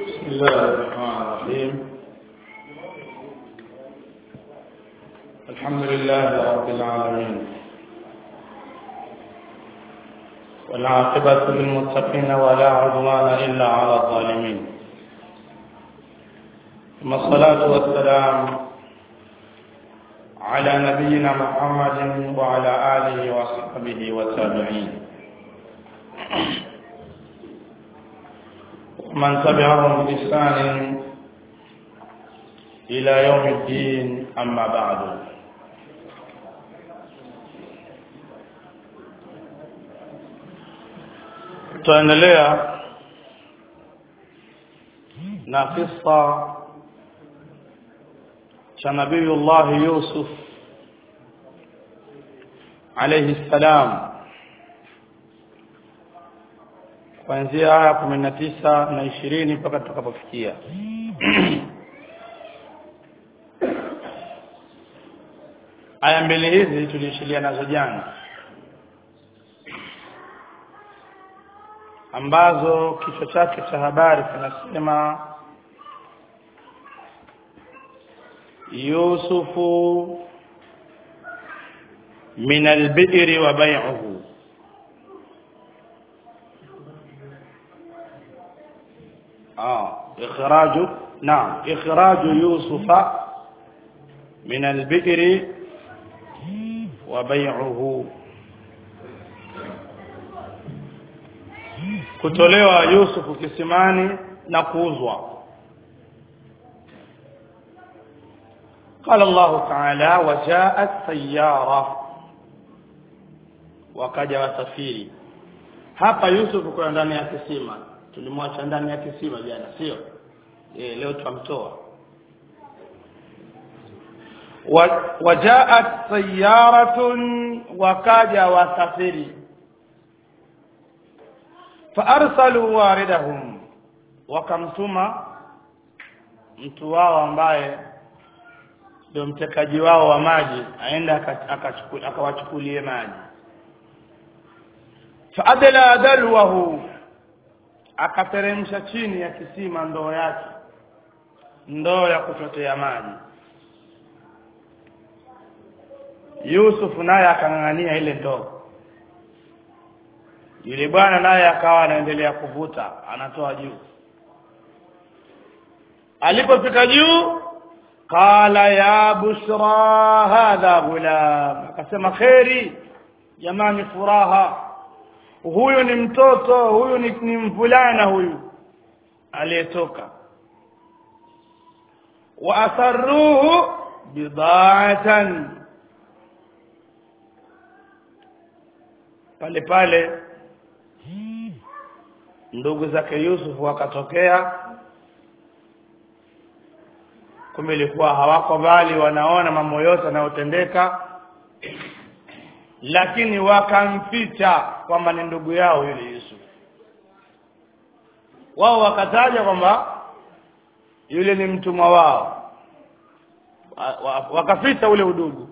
بسم الله الرحمن الرحيم الحمد لله رب العالمين والعاقبة للمتقين ولا عدوان إلا على الظالمين ثم الصلاة والسلام على نبينا محمد وعلى آله وصحبه والتابعين ومن تبعهم بإحسان إلى يوم الدين أما بعد tutaendelea na kisa cha nabiyullah yusuf alayhi salam kuanzia aya kumi na tisa na ishirini mpaka tutakapofikia aya mbili hizi tuliishilia nazo jana ambazo kichwa chake cha habari kinasema yusufu min albiri wa bai'uhu آه إخراج نعم إخراج يوسف من البئر وبيعه kutolewa Yusufu kisimani na kuuzwa قال الله تعالى وجاءت سيارة wakaja wasafiri hapa Yusufu kwa ndani ya kisima tulimwacha ndani ya kisima jana sio eh leo tutamtoa wajaat sayaratun wakaja wasafiri faarsalu waridahum wakamtuma mtu wao ambaye ndio mtekaji wao wa maji aenda akawachukulie maji faadla dalwahu akateremsha chini ya kisima ndoo yake ndoo ya kuchotea maji Yusuf naye akang'ang'ania ile ndoo yule bwana naye akawa anaendelea kuvuta anatoa juu alipofika juu qala ya bushra hadha gulam akasema kheri jamani furaha huyu ni mtoto huyu ni, ni mvulana huyu aliyetoka wa asarruhu bida'atan pale pale ndugu zake Yusuf wakatokea kumbe ilikuwa hawako bali wanaona mambo yote yanayotendeka lakini wakamficha kwamba ni ndugu yao yule Yusuf wao wakataja kwamba yule ni mtumwa wao wakaficha ule udugu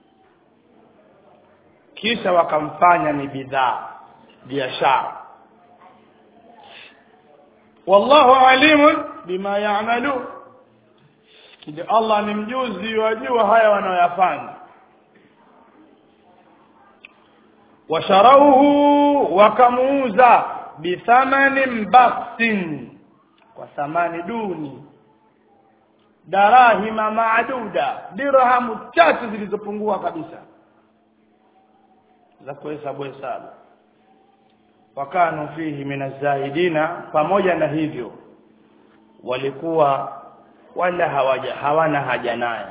kisha wakamfanya ni bidhaa biashara wallahu alimun bima ya'malun kile Allah ni mjuzi wajua haya wanayoyafanya washarauhu wakamuuza bithamanin baksin kwa thamani duni darahima maaduda dirhamu chache zilizopungua kabisa za kuhesabu hesabu wakanu fihi minazahidina pamoja na hivyo walikuwa wala hawaja hawana haja naye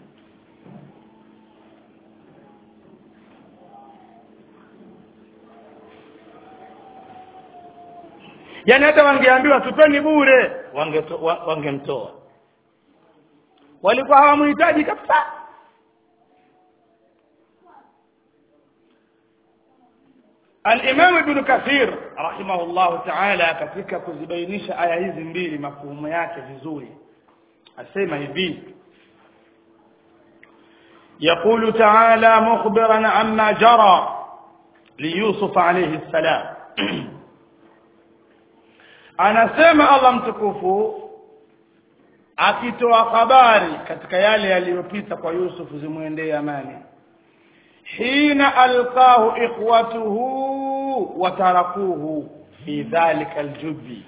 yani hata wangeambiwa tupeni bure wangemtoa wange walikuwa hawamhitaji kabisa Al-Imam Ibn Kathir rahimahullah ta'ala katika kuzibainisha aya hizi mbili mafuhumu yake vizuri asema hivi يقول تعالى مخبرا عما جرى ليوسف عليه السلام anasema Allah mtukufu akitoa habari katika yale yaliyopita kwa Yusuf zimwendee amani hina alqahu ikhwatuhu wa tarakuhu fi dhalika aljubi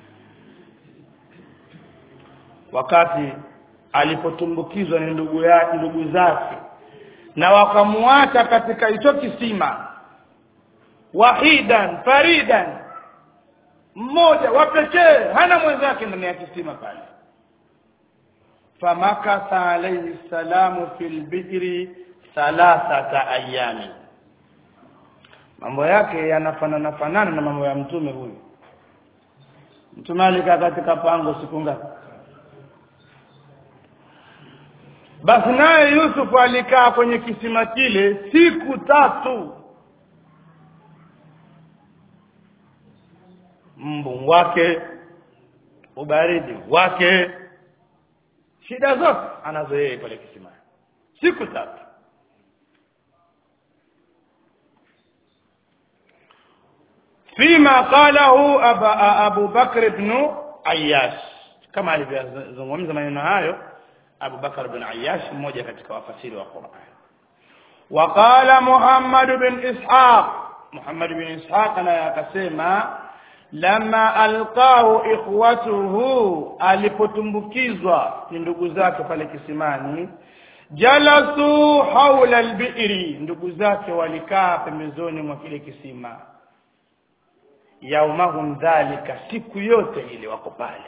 wakati alipotumbukizwa ni ndugu yake ndugu zake na wakamwacha katika hicho kisima wahidan faridan mmoja wa pekee hana mwenzake ndani ya kisima pale famakatha alayhi salamu fil bihri thalathata ayami mambo yake yanafanana fanana na mambo ya mtume huyu mtume alikaa katika pango siku ngapi basi naye Yusuf alikaa kwenye kisima kile siku tatu mbu wake ubaridi wake shida zote anazo yeye pale kisimani siku tatu فيما قاله أبا أبو بكر بن عياش كما alivyozungumza maneno hayo Abu Bakar bin Ayyash mmoja katika wafasiri wa Qur'an وقال محمد بن إسحاق محمد بن إسحاق naye akasema lama alqahu ikhwatuhu alipotumbukizwa ni ndugu zake pale kisimani jalasu haula albiri ndugu zake walikaa pembezoni mwa kile kisima yaumahum dhalika siku yote ile wako pale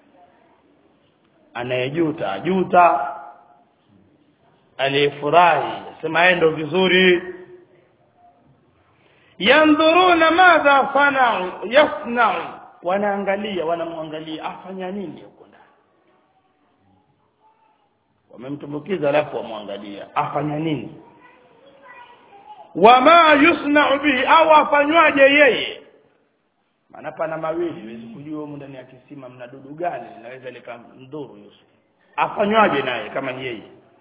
anayejuta ajuta aliyefurahi sema yeye ndo vizuri yandhuruna madha sanau yasnau wanaangalia wanamwangalia afanya nini huko ndani wamemtumbukiza alafu wamwangalia afanya nini wama yusnau bihi au afanywaje yeye maana pana mawili huwezi kujua humu ndani ya kisima mna dudu gani linaweza likamdhuru Yusuf afanywaje naye kama yeye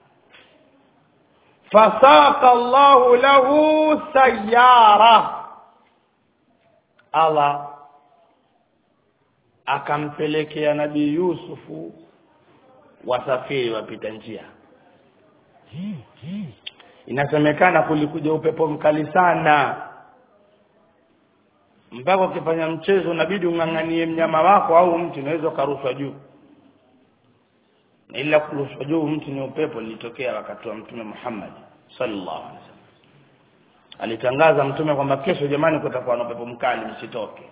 fasaqa Allahu lahu sayara Allah akampelekea nabii Yusufu wasafiri wapita njia inasemekana kulikuja upepo mkali sana mpaka ukifanya mchezo unabidi ung'ang'anie mnyama wako au mti unaweza ukarushwa juu ila kurushwa juu mti ni upepo lilitokea wakati wa mtume Muhammad sallallahu alaihi wasallam alitangaza mtume kwamba kesho jamani kutakuwa na upepo mkali msitoke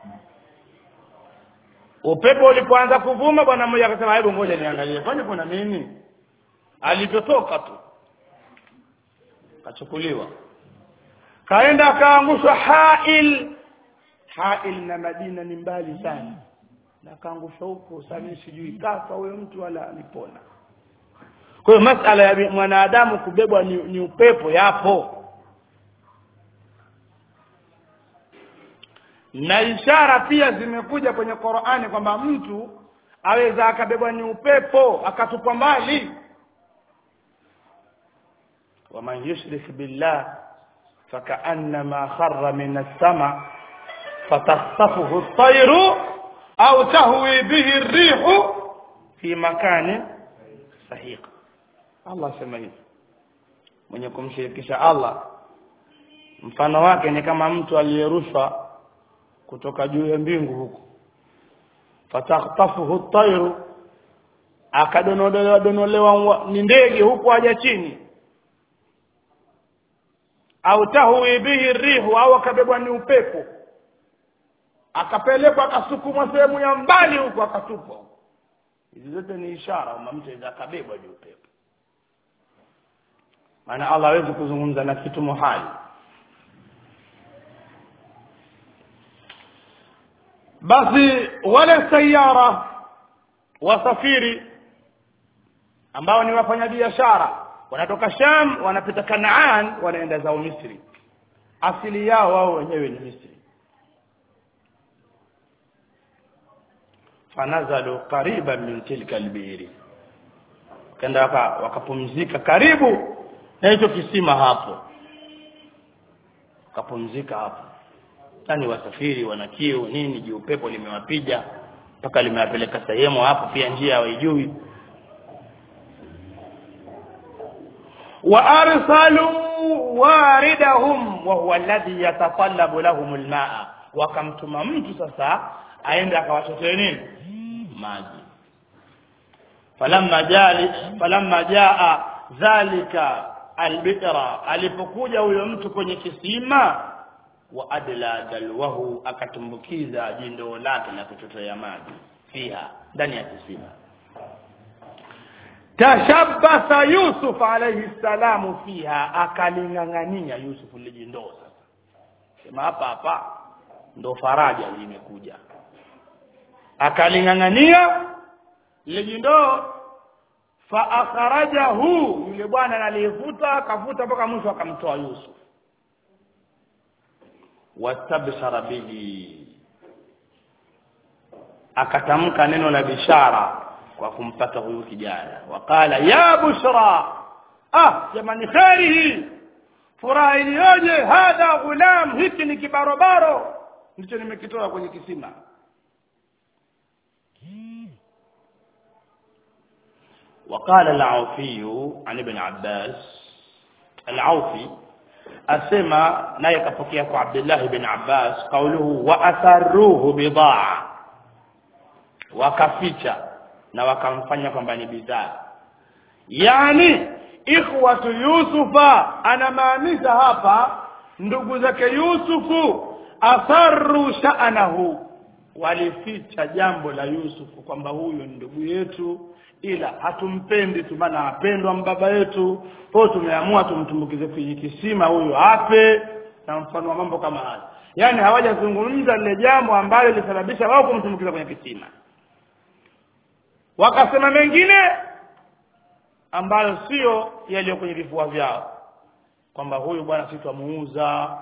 upepo ulipoanza kuvuma bwana mmoja akasema hebu ngoja niangalie kwani kuna nini alivyotoka tu kachukuliwa kaenda akaangushwa hail hail na Madina ni mbali sana na kaangushwa huko sasa sijui kafa huyo mtu wala alipona kwa hiyo masala ya mwanadamu kubebwa ni, ni upepo yapo na ishara pia zimekuja kwenye Qur'ani kwamba mtu aweza akabebwa ni upepo akatupwa mbali waman yushrik billah fakaannama kharra min as-sama fatakhtafuhu at-tayru au tahwi bihi ar-rihu fi makani sahiq Allah sema hivi mwenye kumshirikisha Allah mfano wake ni kama mtu aliyerushwa kutoka juu ya mbingu huko fatakhtafuhu at-tayru akadonolewa donolewa ni ndege huko aja chini au tahwi bihi rihu au akabebwa ni upepo akapelekwa akasukumwa sehemu ya mbali huko akatupwa hizi zote ni ishara kwamba mtu aweza akabebwa juu upepo maana Allah hawezi kuzungumza na kitu muhali basi wale sayara wasafiri ambao ni wafanyabiashara wanatoka Sham wanapita Kanaan wanaenda zao Misri asili yao wao wenyewe ni Misri fanazalu qariban min tilka albiri kenda wakapumzika karibu na hicho kisima hapo wakapumzika hapo yani wasafiri wana kiu nini juu upepo limewapiga mpaka limewapeleka sehemu hapo pia njia hawaijui wa arsalu waridahum wa huwa alladhi yatatallabu lahum almaa wakamtuma mtu sasa aende akawachotee nini maji falamma jali falamma jaa dhalika albitra alipokuja huyo mtu kwenye kisima wa adla dalwahu akatumbukiza jindo lake la kuchotea maji fiha ndani ya kisima tashabbasa yusuf alayhi salamu fiha akaling'ang'ania yusuf lijindoo sasa sema hapa hapa ndo faraja limekuja akaling'ang'ania lijindoo fa akhrajahu yule bwana aliyevuta akavuta mpaka mwisho akamtoa yusuf wastabshara bihi akatamka neno la bishara kwa kumpata huyu kijana waqala ya bushra ah jamani kheri hii furaha iliyoje hadha ghulam hiki ni kibarobaro ndicho nimekitoa kwenye kisima وقال العوفي عن ابن عباس العوفي asema naye kapokea kwa Abdullah ibn Abbas kauluhu wa atharuhu bidaa wakaficha na wakamfanya kwamba ni bidhaa yani ikhwatu yusufa anamaanisha hapa ndugu zake yusufu atharu sha'nahu walificha jambo la yusufu kwamba huyu ni ndugu yetu ila hatumpendi tu maana apendwa mbaba yetu kwa tumeamua tumtumbukize kwenye kisima huyu ape na mfano wa mambo kama haya yaani hawajazungumza lile jambo ambalo lilisababisha wao kumtumbukiza kwenye kisima wakasema mengine ambayo sio yaliyo kwenye vifua vyao kwamba huyu bwana sisi twamuuza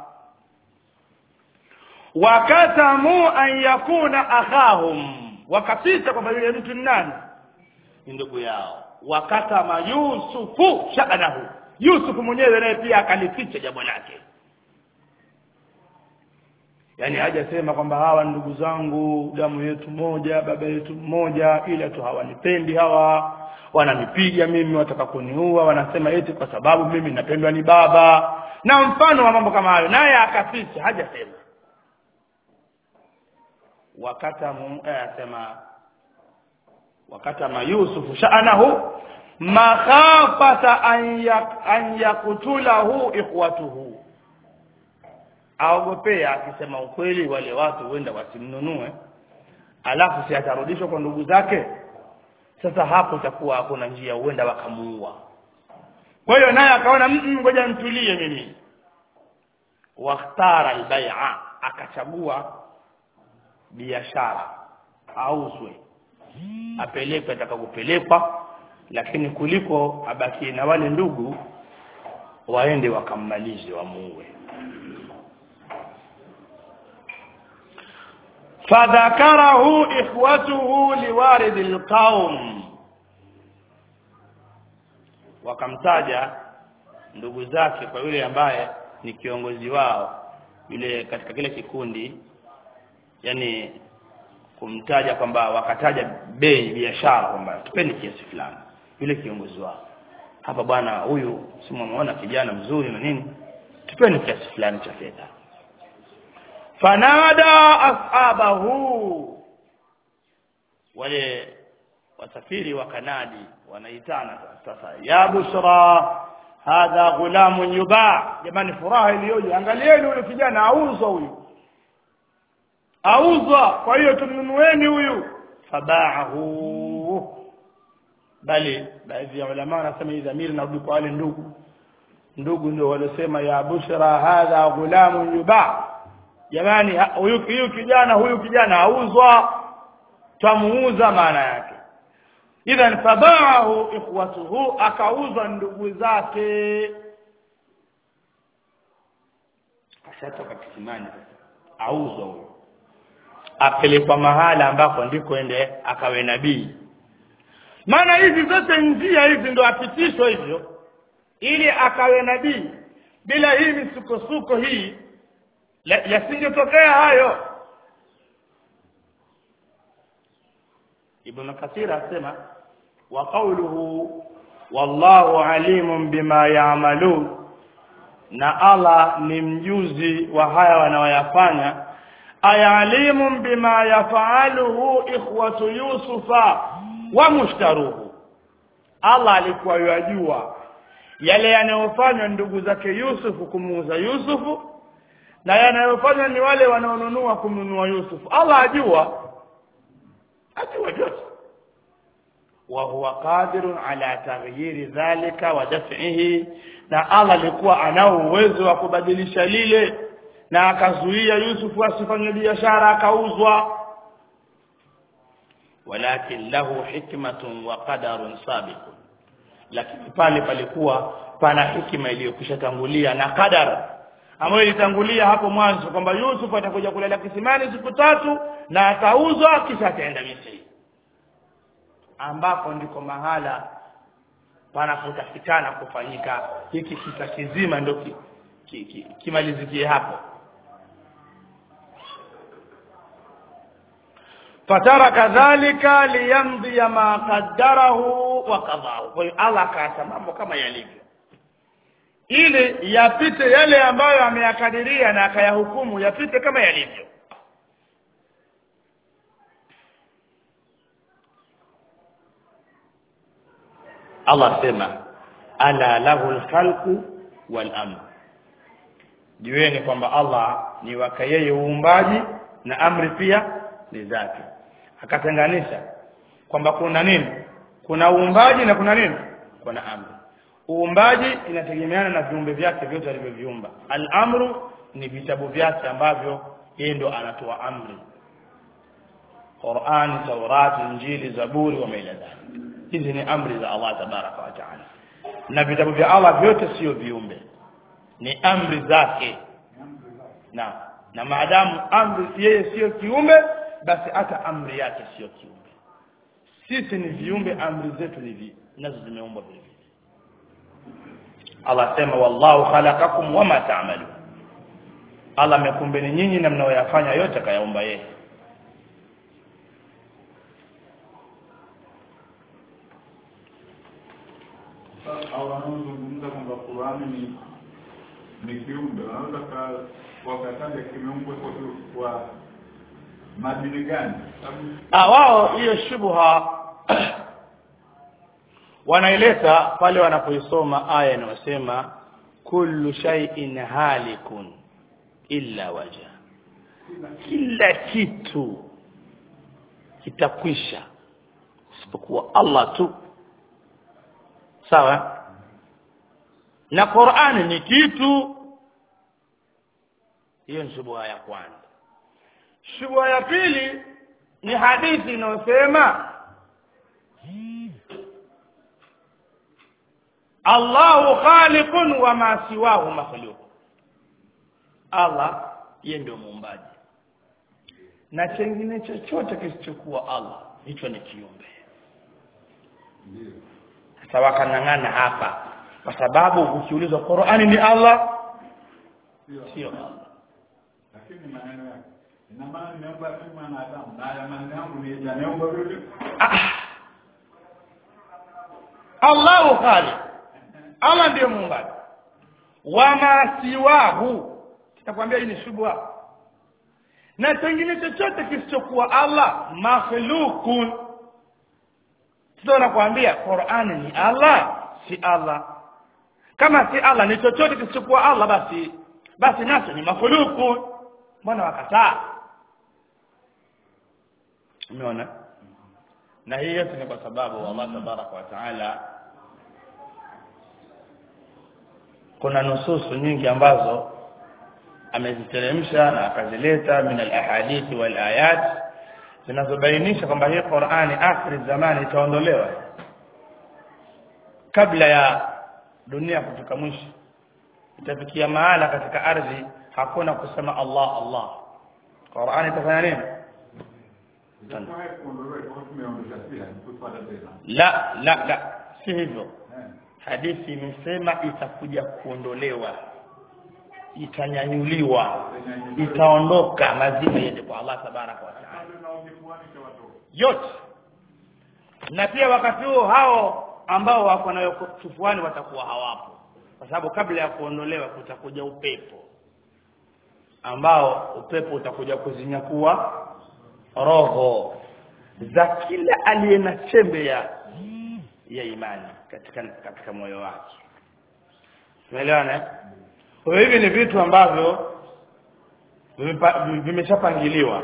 wakatamu an yakuna akhahum wakapita kwamba yule mtu ni nani ni ndugu yao wakatama yusufu sha'nahu yusufu mwenyewe naye pia akalificha jambo lake yaani hajasema kwamba hawa ndugu zangu damu yetu moja baba yetu mmoja ila tu hawanipendi hawa wananipiga mimi wataka kuniua wanasema eti kwa sababu mimi napendwa ni baba na mfano wa mambo kama hayo naye akaficha hajasema wakatamu eh, asema wakatama yusufu sha'nahu makhafata an yak, an yaktulahu ikhwatuhu aogopea akisema ukweli wale watu huenda wasimnunue alafu si atarudishwa kwa ndugu zake sasa hapo itakuwa hakuna njia huenda wakamuua kwa hiyo naye akaona ngoja nitulie mimi wakhtara albai'a akachagua biashara auzwe apelekwe atakakupelekwa lakini kuliko abakie na wale ndugu waende wakammalize wamuue fadhakarahu ikhwatuhu liwaridi alqaum wakamtaja ndugu zake kwa yule ambaye ni kiongozi wao yule katika kile kikundi yani kumtaja kwamba wakataja bei biashara kwamba tupende kiasi fulani yule kiongozi wao hapa bwana huyu simuona kijana mzuri na nini tupende kiasi fulani cha fedha fanada ashabahu wale wasafiri wa kanadi wanaitana sasa ya bushra hadha ghulamun yuba jamani furaha iliyoje angalieni yule kijana auzwa huyu auzwa kwa hiyo tumnunueni huyu fabaahu bali baadhi ya ulama wanasema hii dhamiri narudi kwa wale ndugu ndugu ndio walisema ya bushra hadha ghulamun yuba jamani huyu huyu kijana huyu kijana auzwa twamuuza maana yake idhan fabaahu ikhwatuhu akauzwa ndugu zake ashatoka kisimani auzwa huyo apelekwa mahala ambako ndiko ende akawe nabii maana hizi zote njia hizi ndo apitishwa hivyo ili akawe nabii bila hii misukosuko hii yasingetokea hayo ibn kathir asema wa qawluhu wallahu alimun bima ya'malun na Allah ni mjuzi wa haya wanaoyafanya ayalimun bima yafaaluhu ikhwatu yusufa wa mushtaruhu Allah alikuwa yajua yale yanayofanywa ndugu zake Yusufu kumuuza Yusufu na yanayofanywa ni wale wanaonunua kumnunua Yusufu Allah ajua ajua yote wa huwa qadirun ala taghyiri dhalika wa daf'ihi na Allah alikuwa anao uwezo wa kubadilisha lile na akazuia Yusufu asifanye biashara akauzwa walakin lahu hikmatun wa qadarun sabiqun lakini pale palikuwa pana hikima iliyokwisha tangulia na qadar ambayo ilitangulia hapo mwanzo kwamba Yusuf atakuja kulala kisimani siku tatu na atauzwa kisha ataenda Misri ambapo ndiko mahala panapotakikana kufanyika hiki kisa kizima ndio ki, ki, ki, kimalizikie hapo fataraka dhalika liyamdhi ma qaddarahu wa qadahu kwa hiyo Allah akaacha mambo kama yalivyo ili yapite yale ambayo ameyakadiria na akayahukumu yapite kama yalivyo Allah sema ala lahu alkhalqu wal amr jueni kwamba Allah ni waka yeye uumbaji na amri pia ni zake akatenganisha kwamba kuna nini kuna uumbaji na kuna nini kuna amri uumbaji inategemeana na viumbe vyake vyote alivyoviumba al-amru ni vitabu vyake ambavyo yeye ndo anatoa amri Qur'an, Taurat, Injili, Zaburi wa maila dhalik hizi ni amri za Allah tabaraka wa taala na vitabu vya Allah vyote sio viumbe ni amri zake na na maadamu amri yeye sio kiumbe basi hata amri yake sio kiumbe sisi ni viumbe amri zetu ni vi nazo zimeumbwa vile vile Allah sema wallahu khalaqakum wama ta'malun Allah amekumbeni nyinyi na mnaoyafanya yote kayaumba yeye au wanaozungumza kwamba Qur'ani ni ni kiumbe wanaweza ka- wakataja kimeumbwa kwa kwa madini gani? Sababu ah wao hiyo shubha wanaileta pale wanapoisoma aya inayosema kullu shay'in halikun illa waja kila kitu kitakwisha isipokuwa Allah tu sawa na Qur'ani ni kitu hiyo ni shubha ya kwanza shubha ya pili ni hadithi inayosema Allahu khaliqun wa ma siwahu makhluq Allah yeye ndio muumbaji na chengine chochote kisichokuwa Allah hicho ni kiumbe ndio sasa wakanang'ana hapa kwa sababu ukiulizwa Qur'ani ni Allah sio sio Allah lakini maneno yake ina maana nimeomba mimi mwanadamu na haya maneno yangu ni yameomba vile Ah. Allahu khaliq Allah ndiyo muumbaji wama siwahu tutakwambia hii ni shubha na chengine chochote kisichokuwa Allah makhluqun tutaona kuambia Qur'ani ni Allah si Allah kama si Allah ni chochote kisichokuwa Allah basi basi nacho ni makhluqun mbona wakataa umeona na hii yote ni kwa sababu Allah tabaraka wa taala kuna nususu nyingi ambazo ameziteremsha na akazileta min alahadithi wal ayat zinazobainisha kwamba hii Qur'ani akhiri zamani itaondolewa kabla ya dunia kufika mwisho itafikia mahala katika ardhi hakuna kusema Allah Allah Qur'ani itafanya nini itakuwa kuondolewa kwa tumeondosha pia kufuata tena la la la si hivyo eh hadithi imesema itakuja kuondolewa itanyanyuliwa itaondoka lazima iende kwa Allah tabaraka wa taala bado na ukifuani cha watu yote na pia wakati huo hao ambao wako nayo kifuani watakuwa hawapo kwa sababu kabla ya kuondolewa kutakuja upepo ambao upepo utakuja kuzinyakua roho za kila aliye na chembe ya ya imani katika katika moyo wake umeelewana eh? kwa hiyo hivi ni vitu ambavyo vimepa- vimeshapangiliwa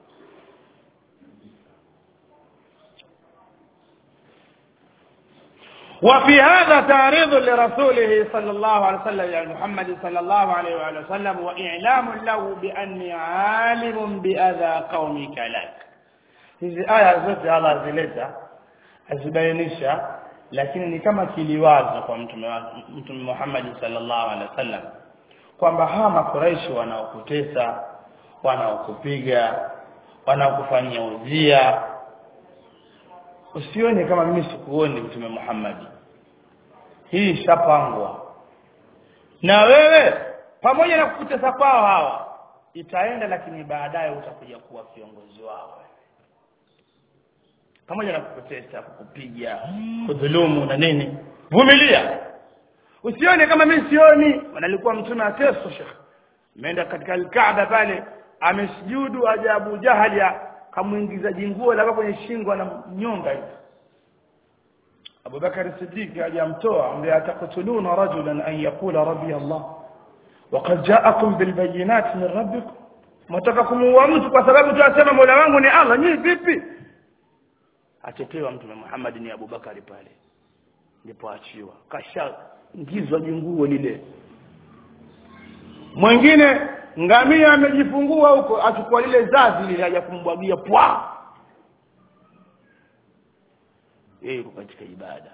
وفي هذا تعريض لرسوله صلى الله عليه وسلم يعني محمد صلى الله عليه وآله وسلم وإعلام له بأني عالم بأذى قومك لك hizi aya zote Allah azileta azibainisha lakini ni kama kiliwazo kwa mtume wa- mtume Muhammad sallallahu alaihi wasallam kwamba hawa makuraishi wanaokutesa wanaokupiga wanaokufanyia udhia usione kama mimi sikuoni mtume Muhammad hii ishapangwa na wewe pamoja na kukutesa kwao hawa itaenda lakini baadaye utakuja kuwa kiongozi wao pamoja na kukutesa kukupiga kudhulumu na nini vumilia usione kama mimi sioni wanalikuwa mtume ateso shekh ameenda katika alkaaba pale amesujudu aja Abu Jahali kamuingiza jinguo la kwenye shingo na nyonga hivi Abu Bakar Siddiq ajamtoa ambaye atakutuluna rajulan an yaqula rabbi Allah وقد جاءكم بالبينات من ربكم mtaka kumuua mtu kwa sababu tu asema Mola wangu ni Allah nyinyi vipi atetewa mtume Muhammad ni Abu Bakari pale ndipo achiwa kashaingizwa jinguo lile mwingine ngamia amejifungua huko achukua lile zazi lile aja kumbwagia pwa yeye yuko katika ibada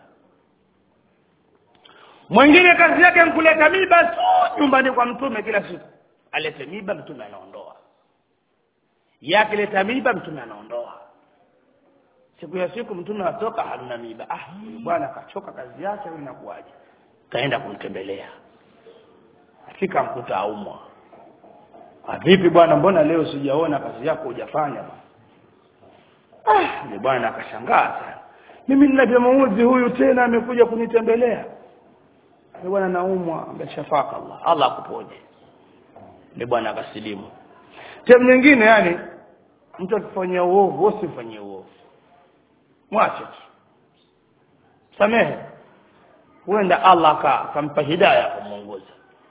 mwingine kazi yake nkuleta miba tu nyumbani kwa mtume kila siku alete miba mtume anaondoa yake leta miba mtume anaondoa siku ya siku mtume atoka hamna miba ah bwana kachoka kazi yake au inakuwaje kaenda kumtembelea afika mkuta aumwa ah vipi bwana mbona leo sijaona kazi yako hujafanya bwana ah ni bwana akashangaa sana mimi ninavyomuudhi huyu tena amekuja kunitembelea ni bwana naumwa ameshafaka Allah Allah akuponye ni bwana akasilimu sehemu nyingine yani mtu akifanyia uovu usifanyie uovu mwache tu samehe huenda Allah ka- akampa hidayah kumuongoza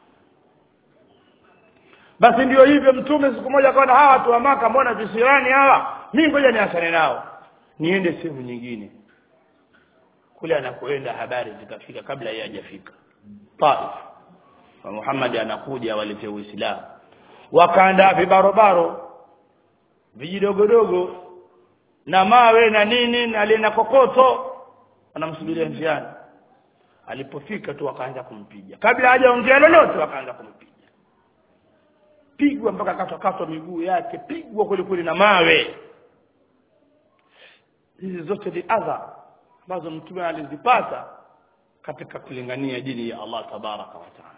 basi ndio hivyo mtume siku moja akaona hawa watu wa maka mbona visirani hawa mimi ngoja niachane nao niende sehemu nyingine kule anakoenda habari zikafika kabla yeye hajafika Taif wa Muhammad anakuja walete Uislamu wakaandaa vibarobaro vijidogodogo na mawe na nini na lina kokoto wanamsubiria njiani alipofika tu wakaanza kumpiga kabla hajaongea lolote wakaanza kumpiga pigwa mpaka katwa katwa miguu yake pigwa kweli kweli na mawe hizi zote ni adha ambazo mtume alizipata katika kulingania dini ya Allah tabaraka wa taala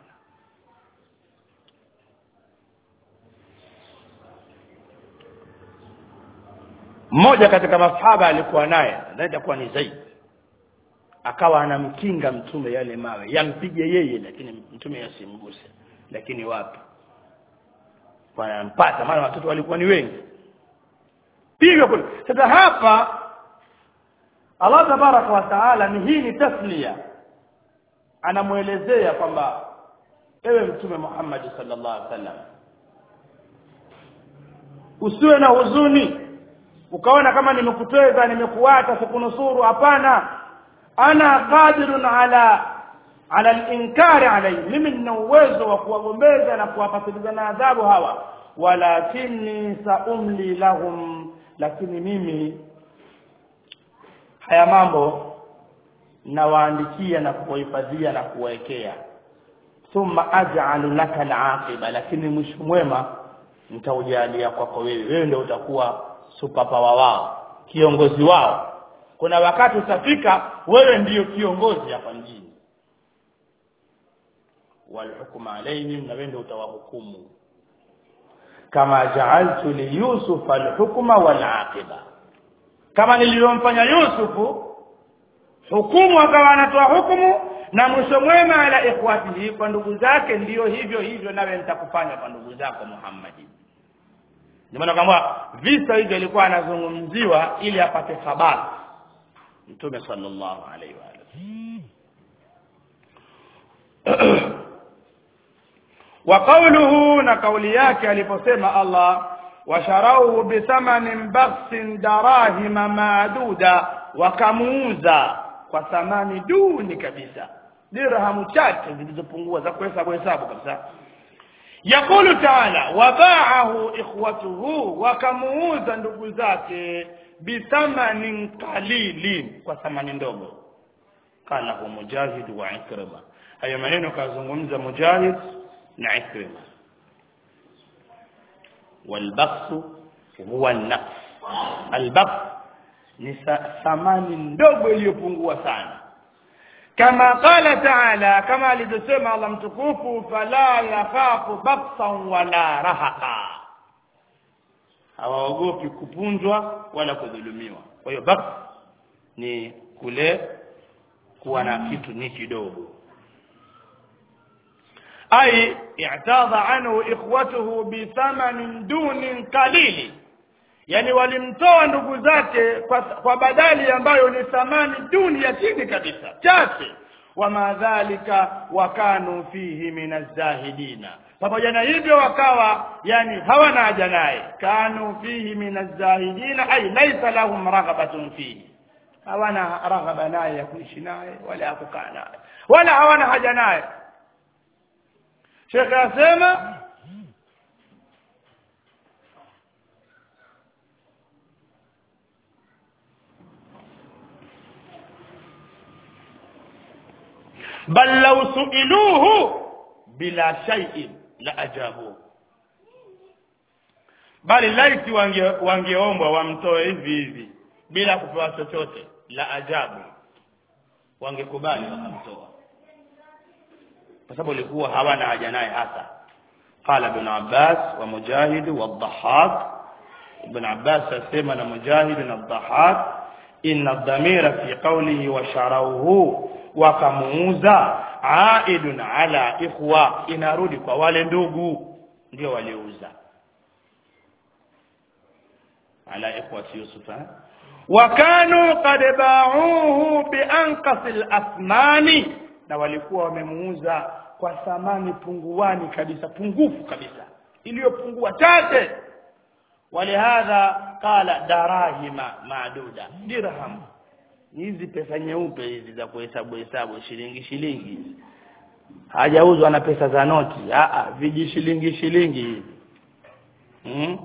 mmoja katika masahaba alikuwa naye anaenda kuwa ni Zaid akawa anamkinga mtume yale mawe yampige yeye lakini mtume yasimguse lakini wapi wanampata maana watoto walikuwa ni wengi piga kule sasa hapa Allah tabaraka wa taala ni hii ni taslia anamuelezea kwamba ewe mtume Muhammad sallallahu alaihi wasallam usiwe na huzuni ukaona kama nimekutweza nimekuata sikunusuru hapana ana qadirun ala ala al-inkari alayhi mimi nina uwezo wa kuwagombeza na kuwapatiliza na adhabu hawa walakini saumli lahum lakini mimi haya mambo nawaandikia na kuwahifadhia na kuwawekea thumma aj'alu laka al-aqiba lakini mwisho mwema nitaujalia kwako wewe wewe ndio utakuwa superpower wao kiongozi wao kuna wakati utafika wewe ndiyo kiongozi hapa mjini walhukuma alaihim na wewe ndio utawahukumu kama ja'altu li yusuf alhukma walaqiba kama nilivyomfanya Yusufu hukumu akawa anatoa hukumu na mwisho mwema ala ikhwatihi kwa ndugu zake ndiyo hivyo hivyo nawe nitakufanya kwa ndugu zako Muhammadi ndio maana kwamba visa hivyo ilikuwa anazungumziwa ili apate habari mtume sallallahu alaihi wa wa qawluhu na kauli yake aliposema Allah washarauhu bithamanin bakhsin darahima maaduda wakamuuza kwa thamani duni kabisa dirhamu chache zilizopungua za kuhesabu hesabu kabisa yakulu taala wabaahu ikhwatuhu wakamuuza ndugu zake bithamanin qalilin kwa thamani ndogo qalahu mujahid wa ikrima hayo maneno kazungumza mujahid na ikrima والبخس هو النقص البخس ni thamani ndogo iliyopungua sana kama qala taala kama alivyosema Allah mtukufu fala yakhafu baksan wala rahaqa hawaogopi kupunjwa wala kudhulumiwa kwa hiyo baks ni kule kuwa na kitu ni kidogo ay i'tadha anhu ikhwatuhu bithamanin dunin qalili yani walimtoa ndugu zake kwa, kwa badali ambayo ni thamani duni ya chini kabisa chache wama dhalika wakanu fihi minazahidina pamoja na hivyo wakawa yani hawana haja naye kanu fihi minazahidina ay laisa lahum raghabatun fihi hawana raghaba naye ya kuishi naye wala ya kukaa naye wala hawana haja naye shekhe asema bal law suiluhu bila shay'in la ajabu bali laiti wange wangeombwa wamtoe hivi hivi bila kupewa chochote la ajabu wangekubali wakamtoa kwa sababu walikuwa hawana haja naye hasa qala ibn abbas wa mujahid wa dhahhak ibn abbas asema na mujahid na dhahhak inna dhamira fi qawlihi wa sharauhu wakamuuza aidun ala ikhwa inarudi kwa wale ndugu ndio waliouza ala ikhwati yusuf wakanu qad ba'uhu bi anqasil athmani na walikuwa wamemuuza kwa thamani punguani kabisa pungufu kabisa iliyopungua chache walihadha qala darahima maduda dirham hizi pesa nyeupe hizi za kuhesabu hesabu shilingi shilingi hajauzwa na pesa za noti a a viji shilingi shilingi hivi hmm?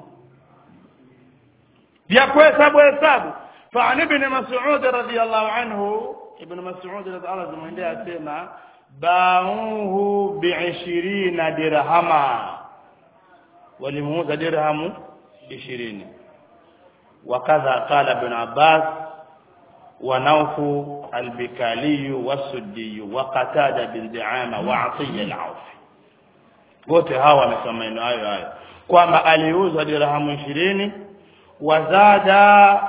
vya kuhesabu hesabu فعن ابن مسعود رضي الله عنه ابن مسعود رضي الله عنه mwendea asema bauhu bi'ishirina dirhama walimuuza dirhamu 20 وكذا قال ابن عباس ونوف البكالي والسدي وقتادة بن دعامة وعطية العوفي wote hawa wamesema maneno hayo hayo kwamba aliuza dirhamu 20 wazada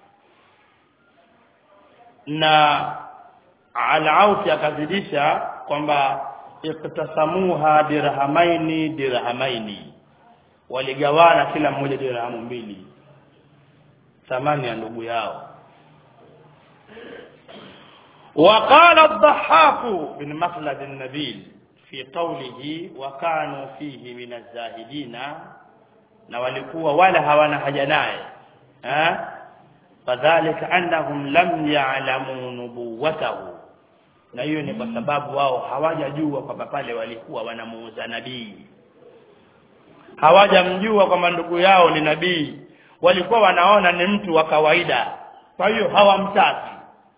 na al-Aufi akazidisha kwamba iktasamuha dirhamaini dirhamaini waligawana kila mmoja dirhamu mbili thamani ya ndugu yao وقال الضحاك بن مخلد النبيل في قوله وكانوا فيه من الزاهدين na walikuwa wala hawana haja naye eh fadhalika annahum lam ya'lamu nubuwatahu na hiyo ni kwa sababu wao hawajajua kwamba pale walikuwa wanamuuza nabii hawajamjua kwamba ndugu yao ni nabii walikuwa wanaona ni mtu wa kawaida kwa hiyo hawamtaki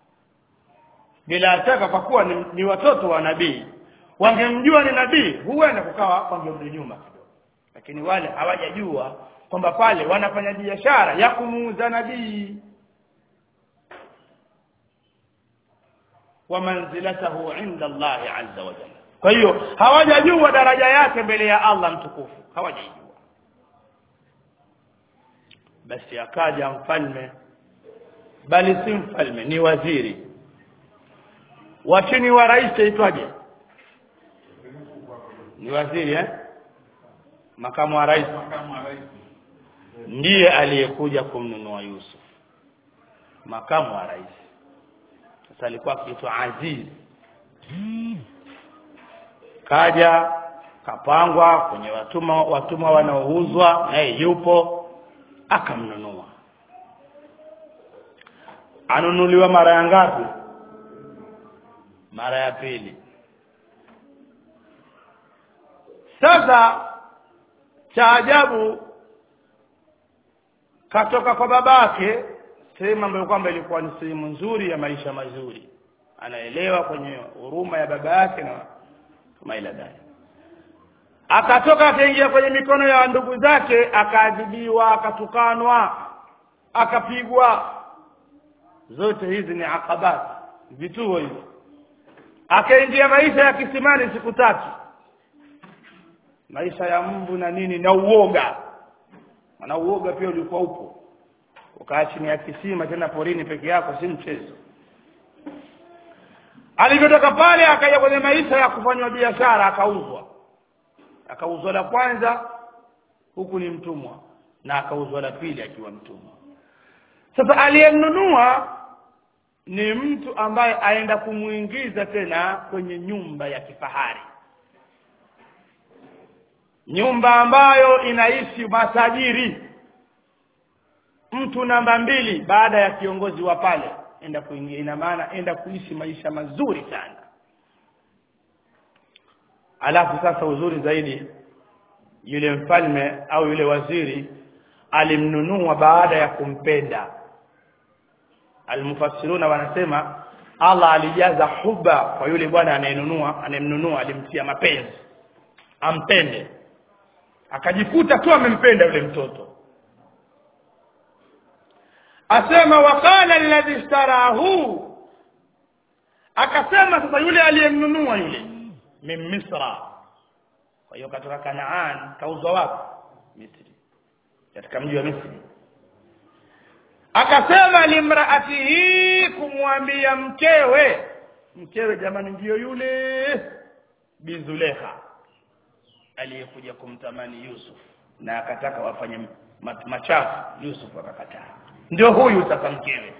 bila shaka kwa kuwa ni, ni watoto wa nabii wangemjua ni nabii huenda kukawa wangerudi nyuma kidogo lakini wale hawajajua kwamba pale wanafanya biashara ya kumuuza nabii wa manzilatahu inda Allah azza wa jalla kwa hiyo hawajajua daraja yake mbele ya Allah mtukufu hawajajua basi akaja mfalme bali si mfalme ni waziri wa chini wa rais aitwaje ni waziri eh makamu wa rais makamu wa rais ndiye aliyekuja kumnunua Yusuf makamu wa rais sasa alikuwa akiitwa Aziz kaja kapangwa kwenye watumwa watumwa wanaouzwa naye yupo akamnunua anunuliwa mara ya ngapi mara ya pili sasa cha ajabu katoka kwa babake sehemu ambayo kwamba ilikuwa ni sehemu nzuri ya maisha mazuri anaelewa kwenye huruma ya baba yake na kama ila dai akatoka akaingia kwenye mikono ya ndugu zake akaadhibiwa akatukanwa akapigwa zote hizi ni akabat vituo hivi akaingia maisha ya kisimani siku tatu maisha ya mbu na nini na uoga maana uoga pia ulikuwa upo ukaa chini ya kisima tena porini peke yako si mchezo alivyotoka pale akaja kwenye maisha ya kufanywa biashara akauzwa akauzwa la kwanza huku ni mtumwa na akauzwa la pili akiwa mtumwa sasa aliyemnunua ni mtu ambaye aenda kumuingiza tena kwenye nyumba ya kifahari nyumba ambayo inaishi matajiri mtu namba mbili baada ya kiongozi wa pale enda kuingia ina maana enda kuishi maisha mazuri sana alafu sasa uzuri zaidi yule mfalme au yule waziri alimnunua baada ya kumpenda almufassiruna wanasema Allah alijaza huba kwa yule bwana anayenunua anayemnunua alimtia mapenzi ampende akajikuta tu amempenda yule mtoto asema waqala alladhi ishtarahu akasema sasa yule aliyemnunua yule min misra kwa hiyo katoka kanaan kauzwa wapi misri katika mji wa misri akasema limraatihi kumwambia mkewe mkewe jamani ndiyo yule bizulekha aliyekuja kumtamani Yusuf na akataka wafanye ma- machafu Yusuf akakataa ndio huyu sasa mkewe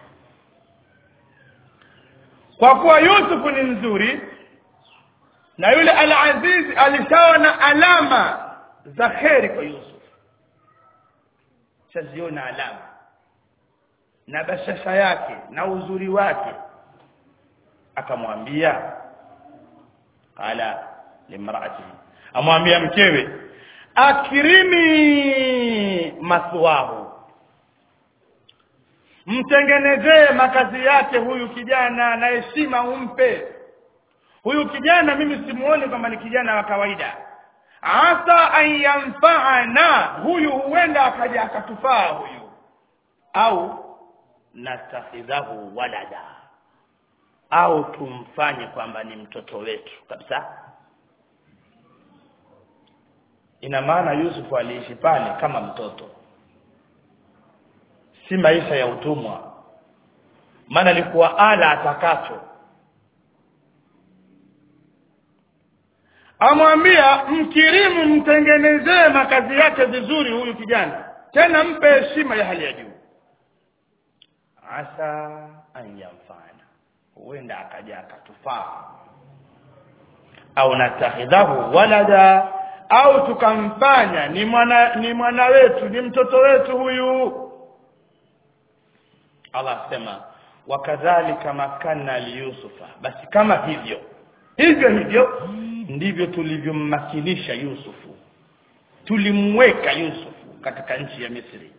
kwa kuwa Yusuf ni mzuri na yule al-Aziz alishaona alama za kheri kwa Yusuf shaziona alama na bashasha yake na uzuri wake akamwambia qala limraatihi amwambia mkewe akirimi maswahu mtengenezee makazi yake huyu kijana na heshima umpe huyu kijana mimi simuoni kwamba ni kijana wa kawaida asa an yanfa'ana huyu huenda akaja akatufaa huyu au nastakhidhahu walada au tumfanye kwamba ni mtoto wetu kabisa ina maana Yusuf aliishi pale kama mtoto si maisha ya utumwa maana alikuwa ala atakacho amwambia mkirimu mtengenezee makazi yake vizuri huyu kijana tena mpe heshima ya hali ya juu asa an yanfana huenda akaja akatufaa au natakhidhahu walada au tukamfanya ni mwana ni mwana wetu ni mtoto wetu huyu Allah asema wakadhalika makanna liyusufa basi kama hivyo hivyo hivyo ndivyo tulivyommakinisha Yusufu tulimweka Yusufu katika nchi ya Misri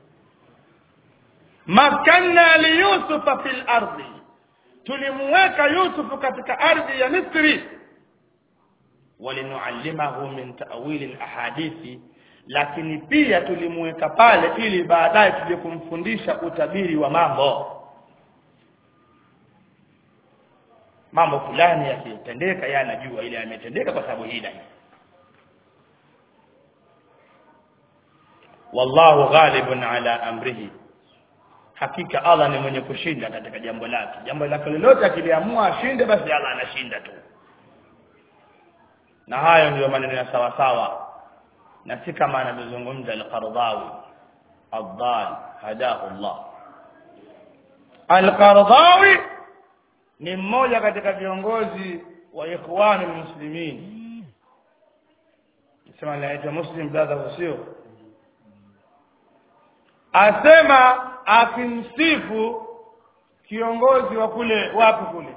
makanna liyusufa fil ardi tulimweka Yusufu katika ardhi ya Misri walinuallimahu min ta'wili alahadithi lakini pia tulimweka pale ili baadaye tuje kumfundisha utabiri wa mambo mambo fulani yakitendeka yeye anajua ile yametendeka kwa sababu hii na hii wallahu ghalibun ala amrihi hakika Allah ni mwenye kushinda katika jambo lake jambo lake lolote akiliamua ashinde basi Allah anashinda tu na hayo ndiyo maneno ya sawa sawa na si kama anavyozungumza al-Qardawi ad-dal hadahu Allah al-Qardawi ni mmoja katika viongozi wa ikhwanul muslimin sema anaitwa Muslim Brother sio asema akimsifu kiongozi wa kule wapi kule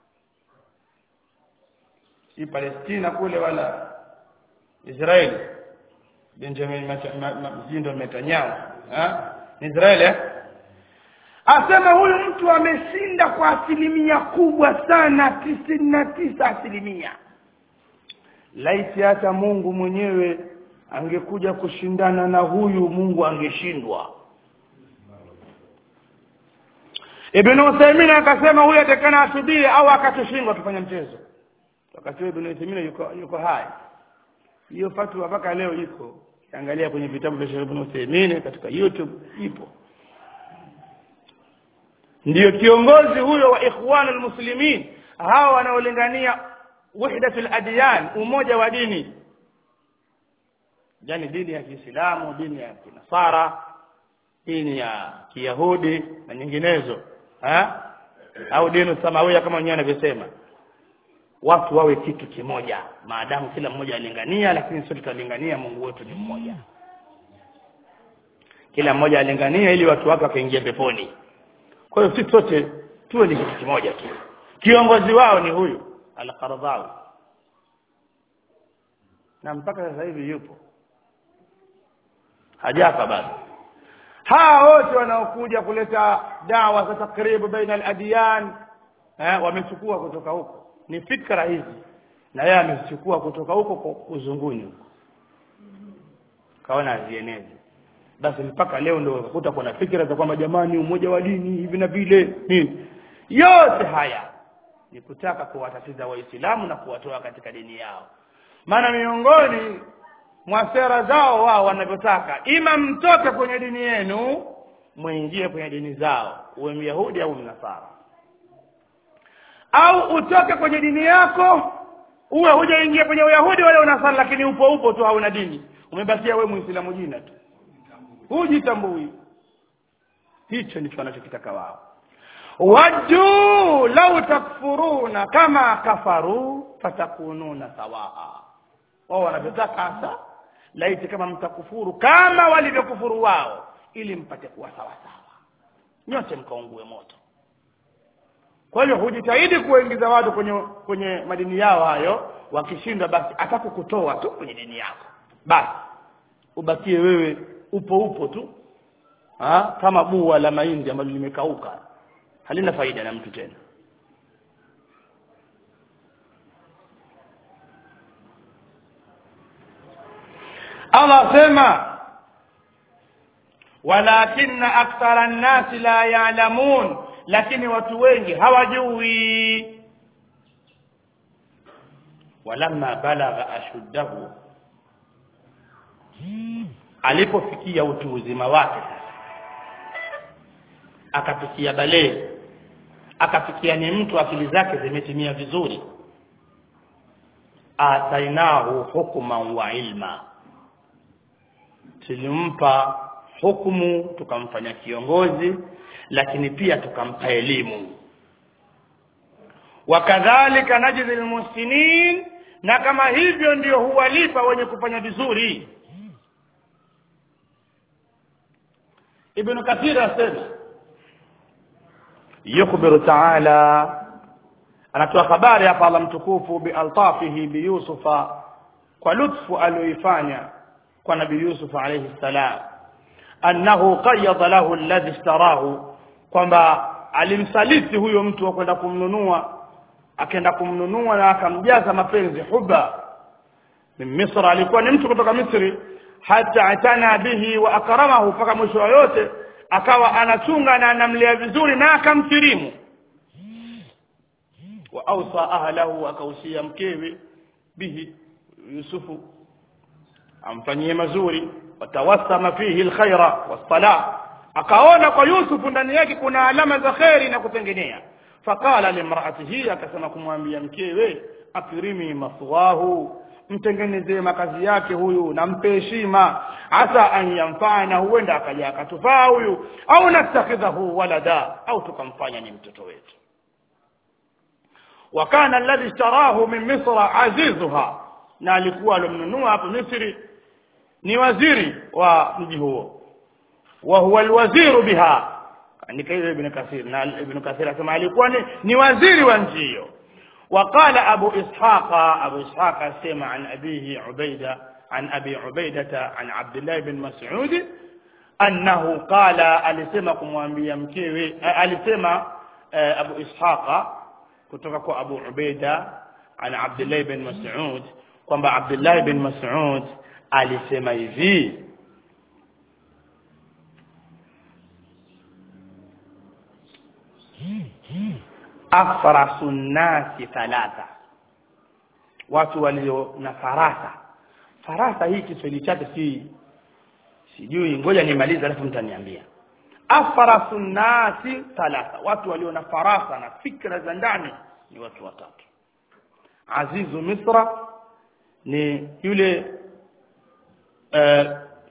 si Palestina kule wala Israeli Benjamin Mjindo Netanyahu ni Israeli eh? asema huyu mtu ameshinda kwa asilimia kubwa sana tisini na tisa asilimia laiti hata Mungu mwenyewe angekuja kushindana na huyu Mungu angeshindwa Ibn Uthaymeen akasema huyu atakana asubiri au akatushindwa tufanye mchezo wakati huo Ibn Uthaymeen yuko yuko hai hiyo fatwa mpaka leo iko angalia kwenye vitabu vya Ibn Uthaymeen katika YouTube ipo ndiyo kiongozi huyo wa ikhwanul muslimin hawa wanaolingania wahdatul adyan umoja wa dini yani dini ya Kiislamu dini ya Kinasara dini ya Kiyahudi na nyinginezo ha? au dini samawia kama wenyewe wanavyosema watu wawe kitu kimoja maadamu kila mmoja alingania lakini sote tutalingania Mungu wetu ni mmoja kila mmoja alingania ili watu wake wakaingia peponi kwa hiyo sisi sote tuwe ni kitu kimoja tu kiongozi wao ni huyu al-Qaradawi na mpaka sasa hivi yupo hajafa bado hawa wote wanaokuja kuleta dawa za takribu baina al-adyan eh, wamechukua kutoka huko ni fikra hizi na yeye amechukua kutoka huko kwa uzunguni huko kaona azienezi basi mpaka leo ndio ukakuta kuna fikra za kwamba jamani umoja wa dini hivi na vile nini yote haya ni kutaka kuwatatiza waislamu na kuwatoa katika dini yao maana miongoni mwa sera zao wao wanavyotaka ima mtoke kwenye dini yenu muingie kwenye dini zao uwe myahudi au mnasara au utoke kwenye dini yako uwe hujaingia kwenye uyahudi wala unasara lakini upo upo tu hauna dini umebakia wewe muislamu jina tu hujitambui hicho ndicho wanachokitaka wao wajuu lau takfuruna kama kafaru fatakununa sawaa wao wanavyotaka hasa laiti kama mtakufuru kama walivyokufuru wao ili mpate kuwa sawa sawa nyote mkaungue moto kwa hiyo hujitahidi kuwaingiza watu kwenye kwenye madini yao hayo wakishindwa basi atakukutoa tu kwenye dini yako basi ubakie wewe upo upo tu ha? kama bua la mahindi ambalo limekauka halina faida na mtu tena Allah sema walakinna akthara an-nasi la ya'lamun lakini watu wengi hawajui walamma balagha ashuddahu alipofikia utu uzima wake akafikia balee akafikia ni mtu akili zake zimetimia vizuri atainahu hukman wa ilma tulimpa hukumu tukamfanya kiongozi lakini pia tukampa elimu wakadhalika najzi almuhsinin na kama hivyo ndio huwalipa wenye kufanya vizuri ibn kathir asema yukhbiru ta'ala anatoa habari hapa Allah mtukufu bi altafihi bi yusufa kwa lutfu aliyoifanya kwa nabii yusuf alayhi salam annahu qayyada lahu alladhi ishtarahu kwamba alimsaliti huyo mtu wa kwenda kumnunua akaenda kumnunua na akamjaza mapenzi huba min misra alikuwa ni mtu kutoka misri hata atana bihi wa akramahu mpaka mwisho wa yote akawa anachunga na anamlea vizuri na akamkirimu wa awsa ahlahu akausia mkewe bihi yusufu amfanyie mazuri watawassama fihi alkhaira wassalah akaona kwa Yusuf ndani yake kuna alama za kheri na kutengenea faqala limraatihi akasema kumwambia mkewe akrimi maswahu mtengenezee makazi yake huyu na mpe heshima hasa an yamfana huenda akaja akatufaa huyu au nastakhidhahu walada au tukamfanya ni mtoto wetu wakana alladhi ishtarahu min misra azizuha na alikuwa alomnunua hapo misri ni waziri wa mji huo wa huwa alwaziru biha andika hiyo ibn kathir na ibn kathir asema alikuwa ni, ni waziri wa nchi hiyo وقال أبو إسحاق أبو إسحاق سمع عن أبيه عبيدة عن أبي عبيدة عن عبد الله بن مسعود أنه قال ألسمكم وأنبيا مكيوي ألسم أبو إسحاق كتبك أبو عبيدة عن عبد الله بن مسعود kwamba Abdullah bin Mas'ud alisema hivi afrasu nnasi thalatha watu walio na farasa farasa hii Kiswahili chake si sijui ngoja nimalize alafu mtaniambia afrasu nnasi thalatha watu walio na farasa na fikra za ndani ni watu watatu azizu misra ni yule uh,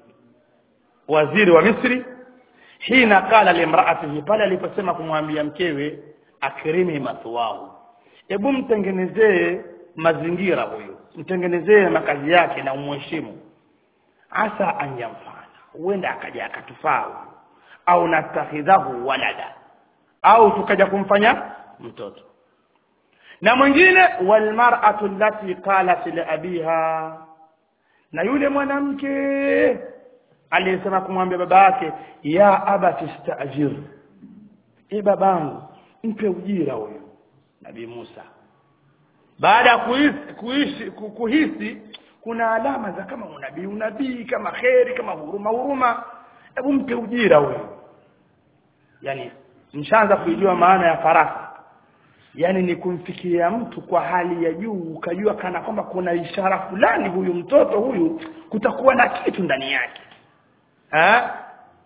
waziri wa Misri hina qala limraatihi pale aliposema kumwambia mkewe akrimi mathwahu hebu mtengenezee mazingira huyu mtengenezee makazi yake na umheshimu asa an yamfana huenda akaja akatufaa au natakhidhahu walada au tukaja kumfanya mtoto na mwingine walmar'atu allati qalat li abiha na yule mwanamke aliyesema kumwambia baba yake ya abati stajir e babangu mpe ujira huyo nabii Musa baada ya kuhisi, kuishi kuhisi kuna alama za kama unabii unabii kama kheri kama huruma huruma hebu mpe ujira huyo yani mshaanza kuijua maana ya farasa yani ni kumfikiria mtu kwa hali ya juu ukajua kana kwamba kuna ishara fulani huyu mtoto huyu kutakuwa na kitu ndani yake ha?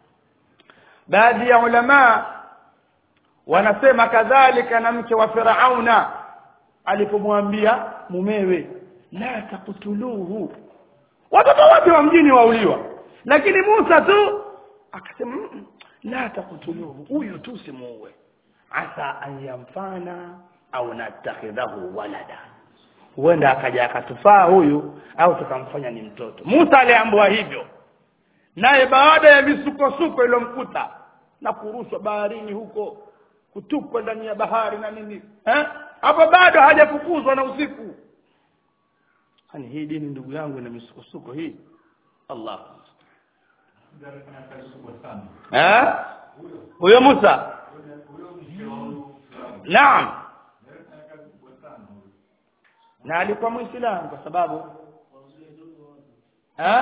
baadhi ya ulama wanasema kadhalika na mke wa Firauna alipomwambia mumewe la takutuluhu watoto wote wa mjini wauliwa lakini Musa tu akasema "Mm, la takutuluhu huyu tu simuue asa an yamfana au natakhidhahu walada huenda akaja akatufaa huyu au tukamfanya ni mtoto Musa aliambiwa hivyo naye baada ya misukosuko iliyomkuta na kurushwa baharini huko kutupwa ndani ya bahari na nini eh hapo bado hajafukuzwa na usiku hani hii dini ndugu yangu ina misukosuko hii Allah Ndio alifanya kazi kubwa sana. eh huyo Musa Huyo mke wa huyu Firauni. naam Alifanya kazi kubwa sana huyo. na alikuwa muislamu kwa sababu eh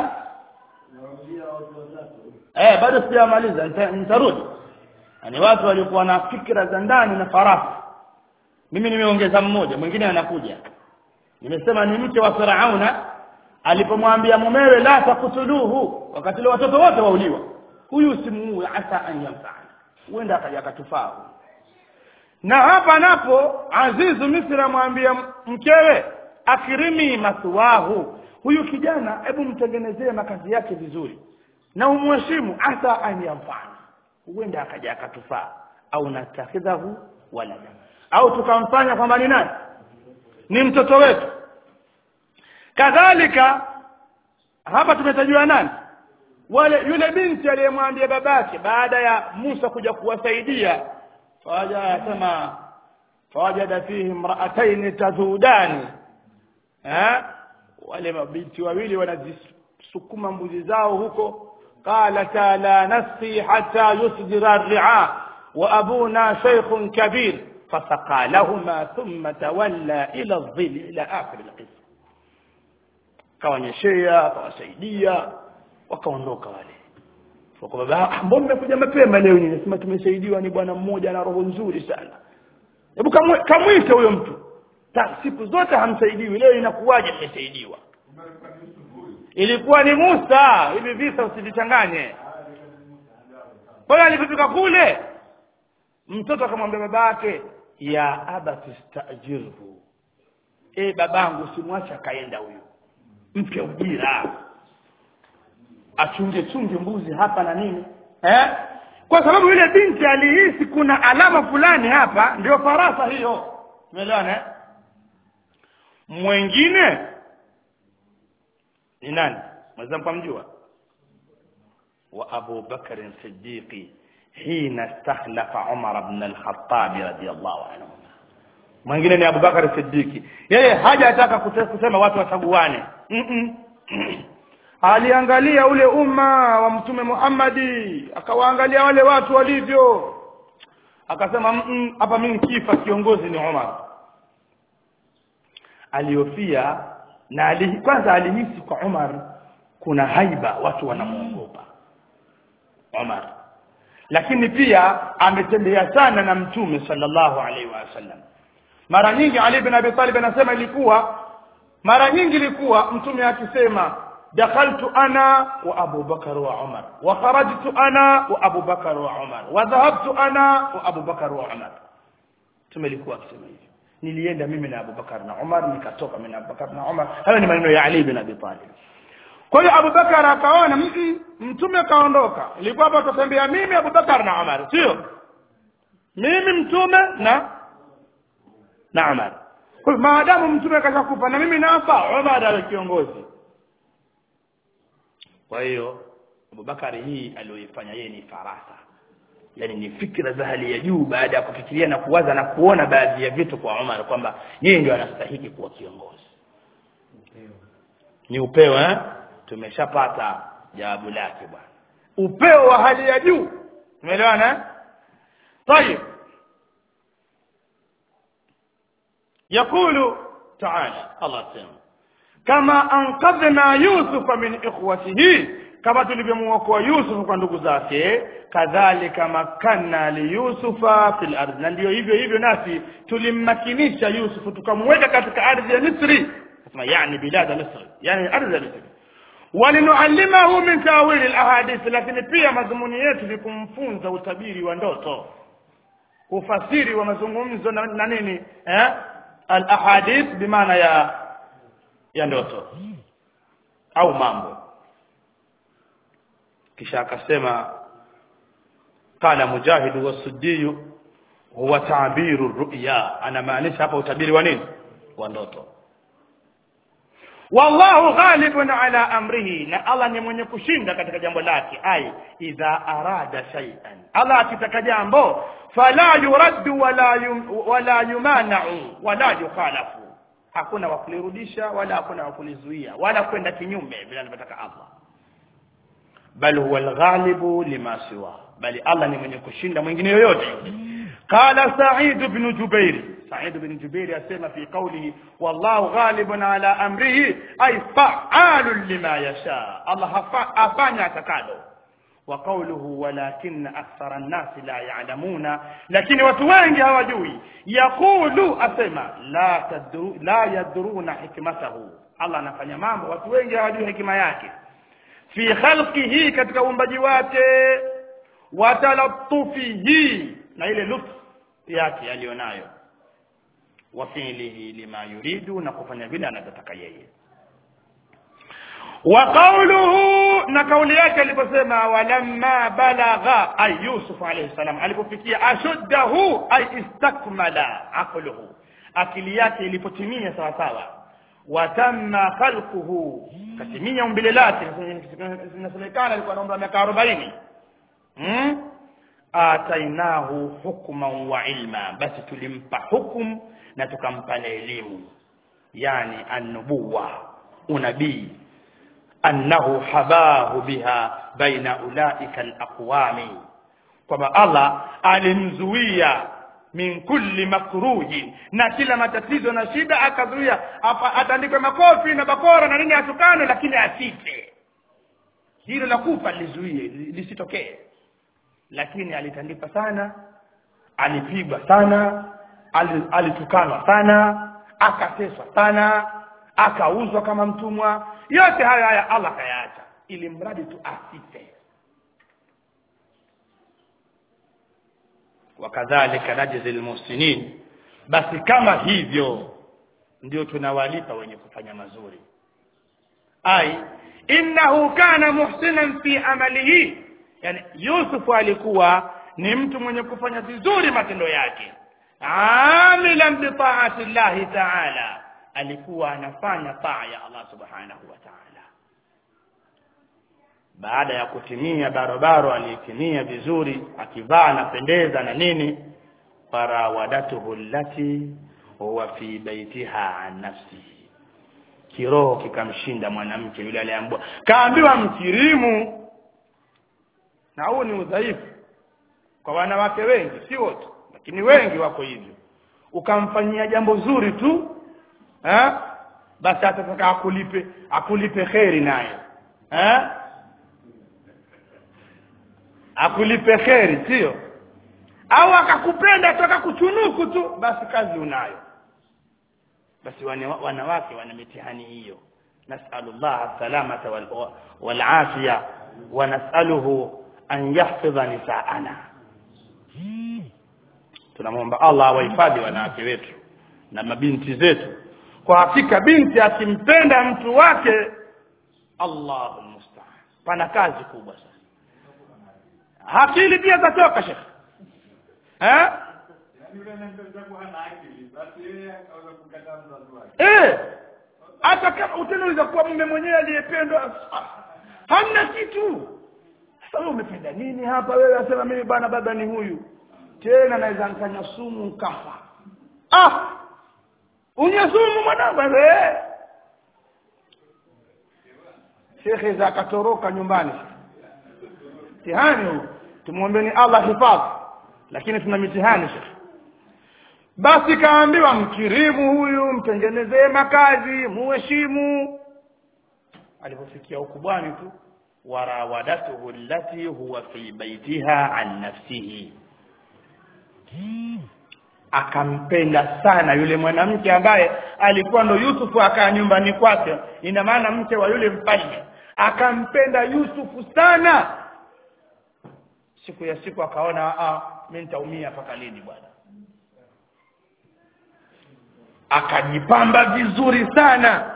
eh bado sijamaliza nita- nitarudi ni watu walikuwa na fikra za ndani na faraha mimi nimeongeza mmoja mwingine anakuja nimesema ni mke wa Firauna alipomwambia mumewe la takutuluhu wakati ile watoto wote wauliwa huyu usimuue asa an yamfana huenda akaja akatufaa na hapa napo azizu misri amwambia mkewe akirimi masuwahu huyu kijana hebu mtengenezee makazi yake vizuri na umheshimu asa an yamfana huenda akaja akatufaa au natakhidhahu walada au tukamfanya kwamba ni nani ni mtoto wetu kadhalika hapa tumetajua nani wale yule binti aliyemwambia babake baada ya Musa kuja kuwasaidia fawaja yasema fawajada fihi imra'atayn tazudani eh wale mabinti wawili wanazisukuma mbuzi zao huko qalata la nasqi hatta yusdira ar-ri'a wa abuna shaykhun kabir fasaqa lahumā thumma tawalla ila adh-dhilli ila akhir al-qissa kawanyeshea akawasaidia wakaondoka wale kwa baba "Ah, mbona mmekuja mapema leo nyinyi nasema tumesaidiwa ni bwana mmoja na roho nzuri sana hebu kamwe- kamwite huyo mtu Ta, siku zote hamsaidiwi leo inakuwaje mmesaidiwa Kumbe alikuwa ni Yusuf huyu. ilikuwa ni Musa hivi visa usivichanganye kwa hiyo alipofika kule mtoto akamwambia baba yake ya abati stajirhu e babangu usimwache akaenda huyu mpe ujira achunge chunge mbuzi hapa na nini eh kwa sababu yule binti alihisi kuna alama fulani hapa ndio farasa hiyo umeelewana eh? mwengine ni nani mweza mkamjua wa Abu Bakr Siddiqi hina stahlafa Umar ibn al-Khattab radiyallahu anhu mwingine ni Abu Bakar Siddiqi yeye hajataka kute- kusema watu wachaguane Mm-mm. aliangalia ule umma wa mtume Muhammadi akawaangalia wale watu walivyo akasema "Mm-mm, hapa mimi kifa kiongozi ni Umar alihofia na alihi, kwanza alihisi kwa Umar kuna haiba watu wanamuogopa Umar lakini pia ametembea sana na mtume sallallahu alaihi wasallam mara nyingi Ali bin Abi Talib anasema ilikuwa mara nyingi ilikuwa mtume akisema dakhaltu ana wa Abu Bakar wa Umar wa kharajtu ana wa Abu Bakar wa Umar wa dhahabtu ana wa Abu Bakar wa Umar mtume alikuwa akisema hivyo nilienda mimi na Abu Bakar na Umar nikatoka mimi na Abu Bakar na Umar hayo ni maneno ya Ali bin Abi Talib kwa hiyo Abu Bakar akaona "Mm-mm, mtume kaondoka ilikuwa hapa tutembea mimi Abu Bakar na Umar sio mimi mtume na na Umar kwa hiyo maadamu mtume kashakufa na mimi nafa Umar awe kiongozi kwa hiyo Abubakari hii aliyoifanya yeye ni farasa yani ni fikra za hali ya juu baada ya kufikiria na kuwaza na kuona baadhi ya vitu kwa Umar kwamba yeye ndio anastahili kuwa kiongozi ni upeo eh tumeshapata jawabu lake bwana upeo wa hali ya juu umeelewana eh طيب يقول تعالى الله سيما كما أنقذنا يوسف من إخوته kama tulivyomuokoa Yusuf kwa ndugu zake kadhalika makanna li Yusufa fil ardh na ndio hivyo hivyo nasi tulimmakinisha Yusuf tukamweka katika ardhi ya Misri nasema yani bilad Misri yani ardhi ya Misri walinuallimahu min tawil alahadith lakini pia madhumuni yetu ni kumfunza utabiri wa ndoto ufasiri wa mazungumzo na, na nini eh alahadith bimaana ya ya ndoto au mambo kisha akasema qala mujahid wa suddi huwa ta'biru ru'ya anamaanisha hapa utabiri wa nini wa ndoto wallahu ghalibun ala amrihi na Allah ni mwenye kushinda katika jambo lake ai idha arada shay'an Allah akitaka jambo fala yuraddu wala yum, wala yumana'u wala yukhalafu hakuna wa kulirudisha wala hakuna wa kulizuia wala kwenda kinyume vile anavyotaka Allah bal huwa alghalibu lima siwa bali Allah ni mwenye kushinda mwingine yoyote qala sa'id ibn jubair sa'id ibn jubair asema fi qawlihi wallahu ghalibun ala amrihi ay fa'alun lima yasha Allah hafa- afanya atakalo wa qawluhu walakinna akthara an-nasi la ya'lamuna lakini watu wengi hawajui yaqulu asema la tadru la yadruna hikmatahu Allah anafanya mambo watu wengi hawajui hekima yake fi khalqihi katika uumbaji wake wa talattufihi na ile lutf yake aliyonayo wa fi'lihi lima yuridu na kufanya vile anavyotaka yeye wa qawluhu na kauli yake aliposema walamma balagha ay yusuf alayhi salam alipofikia ashuddahu ay istakmala aqluhu akili yake ilipotimia sawa sawa watamma khalquhu katimia umbile lake inasemekana alikuwa na umri wa miaka 40 hmm? atainahu hukman wa ilma basi tulimpa hukum na tukampa na elimu yani annubuwa unabii annahu habahu biha baina ulaika alaqwami kwamba Allah alimzuia min kulli makruhi na kila matatizo na shida akazuia apa- atandikwe makofi na bakora na nini atukane lakini asife hilo la kufa lizuie li- lisitokee lakini alitandikwa sana alipigwa sana ali- alitukanwa sana akateswa sana akauzwa kama mtumwa yote haya haya Allah kayaacha ili mradi tu asife wakadhalika najzi almuhsinin basi kama hivyo ndio tunawalipa wenye kufanya mazuri ai innahu kana muhsinan fi amalihi yani Yusuf alikuwa ni mtu mwenye kufanya vizuri matendo yake amilan bi ta'ati llahi ta'ala alikuwa anafanya taa ya Allah subhanahu wa ta'ala baada ya kutimia barabara aliyetimia vizuri akivaa anapendeza na nini farawadatuhu allati huwa fi baitiha an nafsihi kiroho kikamshinda mwanamke yule aliambiwa kaambiwa mkirimu na huu ni udhaifu kwa wanawake wengi si wote lakini wengi wako hivyo ukamfanyia jambo zuri tu eh basi atataka akulipe akulipe kheri naye eh akulipe kheri sio au akakupenda toka kuchunuku tu basi kazi unayo basi wanawake wana mitihani hiyo nasalu Allah salamata wal, wal afiya wa nasaluhu an yahfidha nisaana tunamwomba Allah awahifadhi wanawake wetu na mabinti zetu kwa hakika binti akimpenda mtu wake Allahu musta'an pana kazi kubwa sana akili pia zatoka shekh eh eh hata kama utanaweza kuwa mume mwenyewe aliyependwa hamna kitu sasa wewe umependa nini hapa wewe asema mimi bana baba ni huyu tena naweza nkanya sumu nkafa ah unywe sumu mwanangu eh shekhe za akatoroka nyumbani mtihani huu tumwombeni Allah hifadhi lakini tuna mitihani shekhe basi kaambiwa mkirimu huyu mtengenezee makazi muheshimu alipofikia ukubwani tu warawadatuhu allati huwa fi baitiha an nafsihi akampenda sana yule mwanamke ambaye alikuwa ndo Yusufu akaa nyumbani kwake ina maana mke wa yule mfalme akampenda Yusufu sana siku ya siku akaona ah mimi nitaumia mpaka lini bwana akajipamba vizuri sana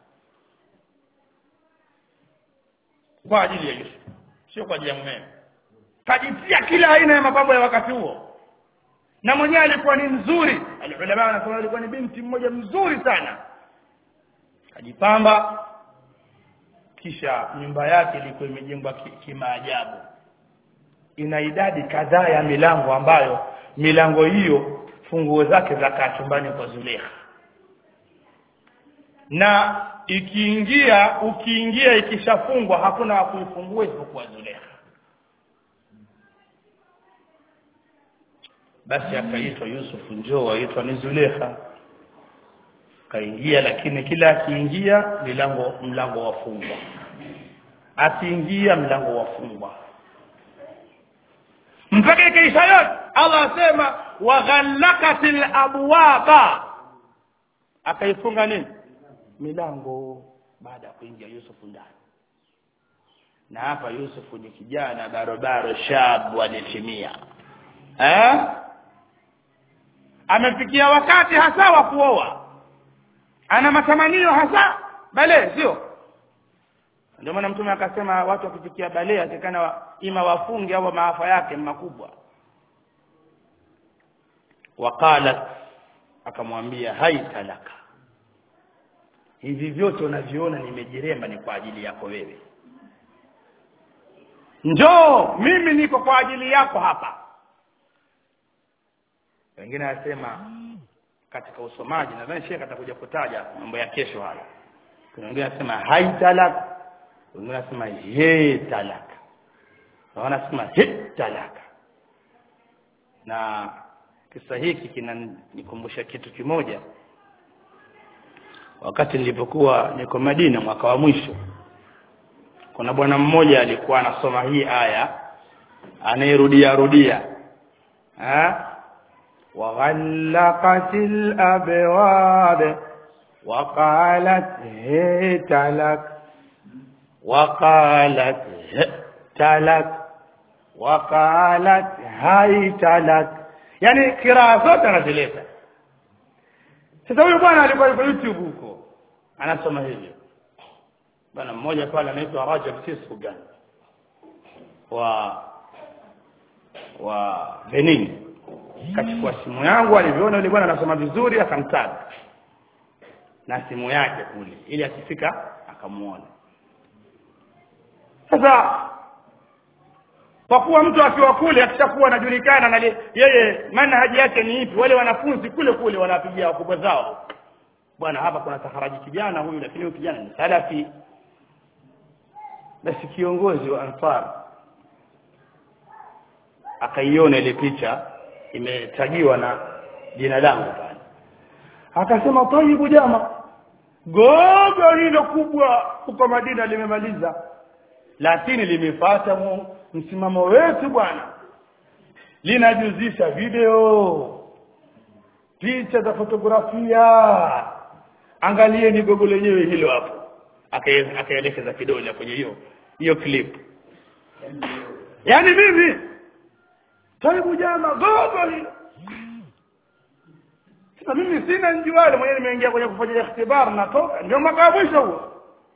kwa ajili ya Yusuf sio kwa ajili ya mumewe kajitia kila aina ya mapambo ya wakati huo na mwenyewe alikuwa ni mzuri alulama wanasema alikuwa ni binti mmoja mzuri sana kajipamba kisha nyumba yake ilikuwa imejengwa kimaajabu ina idadi kadhaa ya milango ambayo milango hiyo funguo zake zakaa chumbani kwa Zulekha na ikiingia ukiingia ikishafungwa hakuna wa kuifungua isipokuwa Zulekha basi akaitwa Yusuf njoo aitwa ni Zulekha kaingia lakini kila akiingia milango mlango wafungwa akiingia mlango wafungwa mpaka ikaisha yote Allah asema waghallaqatil abwaba akaifunga nini milango baada ya kuingia Yusuf ndani na hapa Yusuf ni kijana barobaro shabu alitimia eh amefikia wakati hasa wa kuoa ana matamanio hasa bale sio ndio maana mtume akasema watu wakifikia bale atakana wa, ima wafunge au maafa yake makubwa waqalat akamwambia haitalaka hivi vyote unaviona nimejiremba ni kwa ajili yako wewe njoo mimi niko kwa ajili yako hapa wengine wanasema katika usomaji nadhani shekhe atakuja kutaja mambo ya kesho haya kuna wengine wanasema haitalak wengine wanasema ye talak na wanasema he talaka na kisa hiki kinanikumbusha kitu kimoja wakati nilipokuwa niko Madina mwaka wa mwisho kuna bwana mmoja alikuwa anasoma hii aya anayerudia rudia ha وغلقت الأبواب وقالت هيت لك وقالت هئت لك وقالت هيت لك yani kiraa zote anazileta sasa huyu bwana alikuwa yuko youtube huko anasoma hivyo bwana mmoja pale anaitwa Rajab Sisugan wa wa Benin kachukua simu yangu alivyoona yule bwana anasoma vizuri akamtaga na simu yake kule ili akifika akamuona sasa kwa kuwa mtu akiwa kule akishakuwa anajulikana na li- yeye manhaji yake ni ipi wale wanafunzi kule kule wanapigia wakubwa zao bwana hapa kuna taharaji kijana huyu lakini huyu kijana ni salafi basi kiongozi wa ansar akaiona ile picha imetajiwa na jina langu pale akasema tayibu jama gogo hilo kubwa huko Madina limemaliza lakini limefuata mu- msimamo wetu bwana linajuzisha video picha za fotografia angalieni gogo lenyewe hilo hapo Aka- akaelekeza kidole kwenye hiyo hiyo clip yaani mimi taibu jama gogo hilo sasa mimi sina njuale mwenyewe nimeingia kwenye kufanya ikhtibar natoka ndio mwaka wa mwisho huo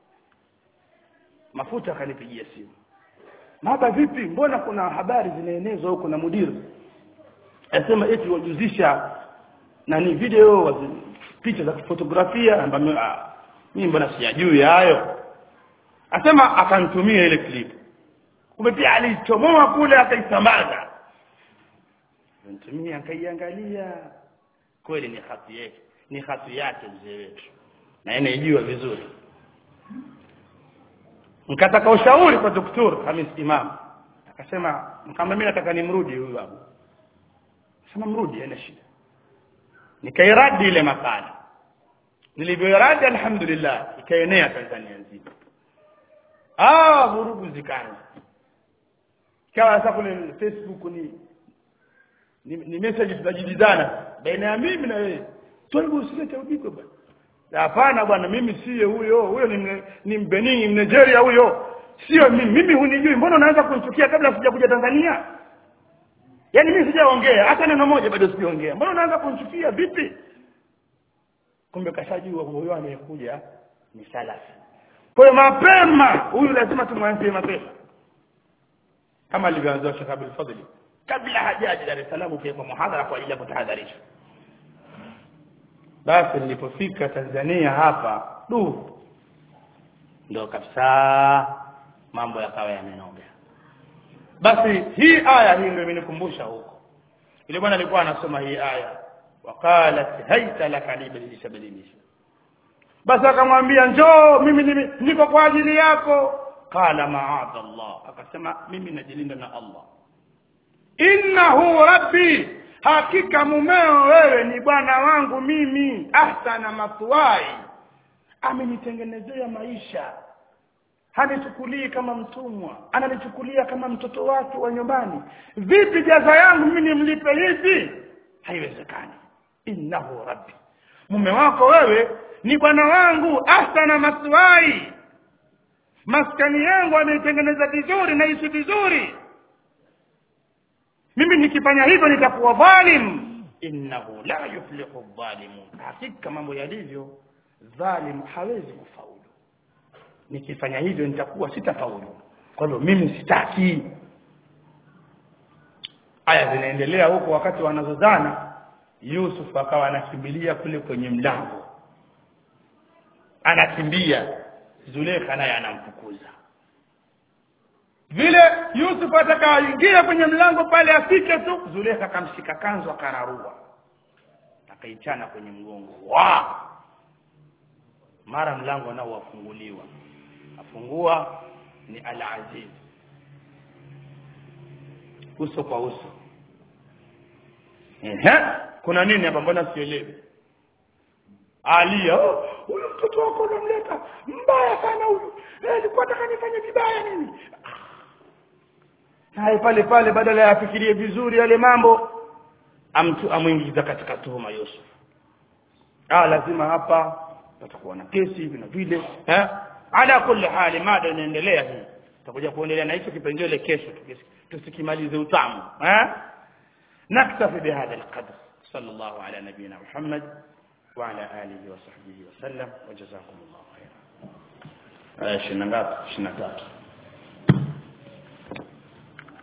mafuta akanipigia simu maba vipi mbona kuna habari zinaenezwa huko na mudiri asema eti wajuzisha nani video wazi, picha za fotografia ambayo ah, mimi mbona sijajui hayo asema akanitumia ile clip kumbe pia alichomoa kule akaisambaza nitumia akaiangalia kweli ni hati yake ni hati yake mzee wetu na yeye anajua vizuri nikataka ushauri kwa doktor Hamis Imam akasema kama mimi nataka nimrudi huyu babu sema mrudi haina shida nikairadi ile makala nilivyoiradi alhamdulillah ikaenea Tanzania nzima ah vurugu zikaanza kawa sasa kule Facebook ni ni, ni message tunajibizana baina ya mimi na wewe twaibu usilete ubiko bwana hapana bwana mimi siye huyo huyo ni ni mbenini Nigeria huyo sio mimi mimi hunijui mbona unaanza kunichukia kabla sijakuja Tanzania yaani mimi sijaongea hata neno moja bado sijaongea mbona unaanza kunichukia vipi kumbe kashajua huyo anayekuja ni salafi kwa hiyo mapema huyu lazima tumwanzie mapema kama alivyoanza Sheikh Abdul Fadhili kabla hajaji Dar es Salaam kwa muhadhara kwa ajili ya kutahadharisha basi nilipofika Tanzania hapa du ndo kabisa mambo yakawa yamenoga basi hii aya hii ndio imenikumbusha huko ile bwana alikuwa anasoma hii aya waqalat haita laka libadilisha badilisha basi akamwambia njoo mimi nimi- niko kwa ajili yako qala maadha Allah akasema mimi najilinda na Allah innahu rabbi hakika mumeo wewe ni bwana wangu mimi ahsana matwai amenitengenezea maisha hanichukulii kama mtumwa ananichukulia kama mtoto wake wa nyumbani vipi jaza yangu mimi nimlipe hivi haiwezekani innahu rabbi mume wako wewe ni bwana wangu ahsana maswai maskani yangu ameitengeneza vizuri naishi vizuri mimi nikifanya hivyo nitakuwa dhalim innahu la yuflihu dhalimun hakika mambo yalivyo dhalim hawezi kufaulu nikifanya hivyo nitakuwa sitafaulu kwa hivyo mimi sitaki aya zinaendelea huko wakati wanazozana Yusuf akawa anakimbilia kule kwenye mlango anakimbia Zulekha naye anamfukuza vile Yusuf atakaingia kwenye mlango pale afike tu Zulekha akamshika kanzu akararua akaichana kwenye mgongo wa mara mlango nao wafunguliwa afungua ni al-Aziz uso kwa uso ehe kuna nini hapa mbona sielewi alia "Oh, huyu mtoto wako unamleta mbaya sana huyu Eh, alikuwa nataka nifanye vibaya nini naye pale pale badala ya afikirie vizuri yale mambo amtu amwingiza katika tuhuma Yusuf ah lazima hapa patakuwa na kesi hivi na vile eh ala kulli hali mada inaendelea hii tutakuja kuendelea na hicho kipengele kesho tukis- tusikimalize utamu eh نكتفي بهذا القدر صلى الله على نبينا محمد وعلى آله وصحبه وسلم وجزاكم الله خيرا 23